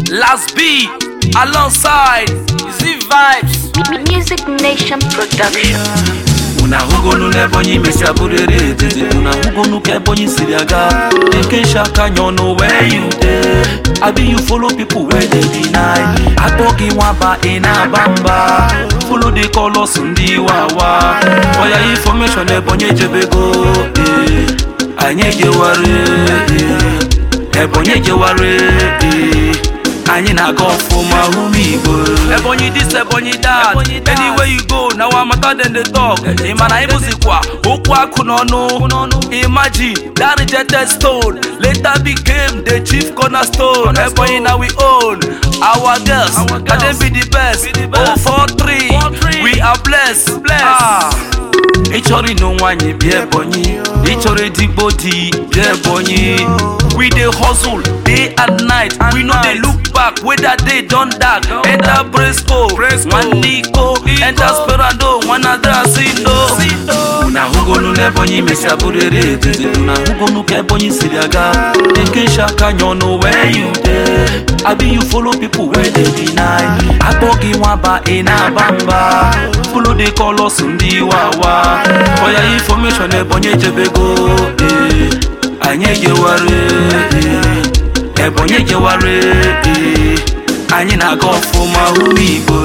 Last B alongside Z Vibes. Music Nation Production. Una hugonu n'ebonyi mesia burere etete Una hugonu ka ebonyi siri aga Eke shaka nyono where you dey Abi you follow people where they deny Akpọ gị nwaba ị na-aba mba Follow the colors ndị wawa Oya information ebonyi ejebego eh. Anyị ejeware eh. Ebonyi ejeware eh. Anyị na-aga ọfụma ụmụ Igbo Ebonyi this, Ebonyi that. Anywhere you go, now I'm matter than the talk. Imana ibuzikwa, okwu akụ n'ọnụ. Imagine that rejected stone later became the chief cornerstone. Ebonyi now we own our girls, and they be the best. Oh four three, we are blessed. Ah. ị chọrọ ịnụ nwaanyị bịa ebonyi ị chọrọ edigbo di bịa ebonyi We dey hustle day and night. we no dey look back whether day don dark. Enter Bresco, nwanne Iko, enter Sperando, nwanne Asindo. una hụgonu n'ebonyi mesia bụrere etete una hụgonu ka ebonyi siri aga eke shaka nyọnụ where you dey abi you follow people wey dey deny akpọ gị nwaba ị na-aba mba follow the colors ndị wawa oya information ebonyi ejebego eh. anyị ejeware eh. ebonyi ejeware eh. anyị na-aga ọfụma ụmụ igbo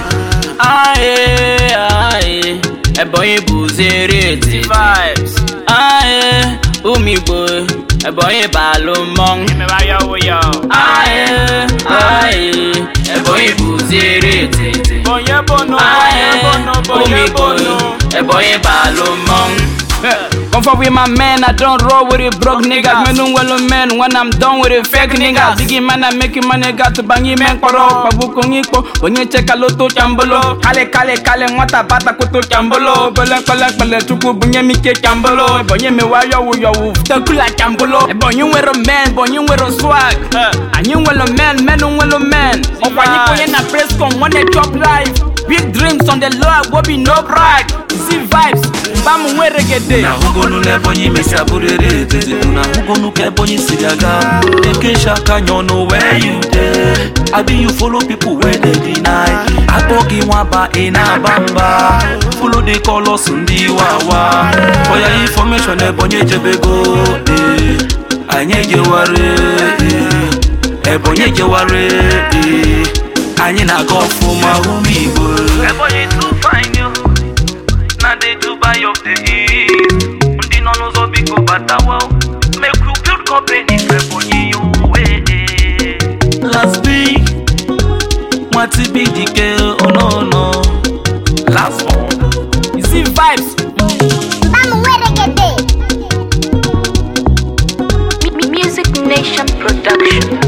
Aye, aye, Ebonyi bụziri eti. Vibes. Aye, umigbo, Ebonyi balụ mmọnwụ. Aye, aye, Ebonyi bụziri eti. Aye, umigbo, Ebonyi balụ mmọnwụ. Come for with my man, I don't roll with it broke niggas. Me no well man when I'm done with it fake niggas. Biggie man, I make money got to bang man koro. Babu kongiko, when you check a loto chambolo. Kale kale kale mwata bata kuto chambolo. Bele kale kale chuku bunye mike chambolo. Bonye me wa yo yo wu tekula chambolo. Bonye wero man, bonye wero swag. And you well man, man no well man. Okwani koye na press com one chop life. Big dreams on the low, will be no brag. See vibes, bamu were reggae. na hụgonu n'ebonyi mesia bụrere etete na hụgonu ka ebonyi siri aga eke shaka nyọnụ where you dey abi you follow people wey dey deny akpọ gị nwaba ị na-aba mba follow the colors ndị wawa oya information ebonyi ejebego eh. anyị ejeware eh. ebonyi ejeware eh. anyị na-aga ọfụma ụmụ igbo Ebonyi too fine yo. Na the Dubai of the East. Ndị nọ n'ụzọ biko batawa. Make we build company for Ebonyi yo. eh. Last week, nwati bi dike onono. Last one. See vibes, Vamos, reggae. Music Nation Production.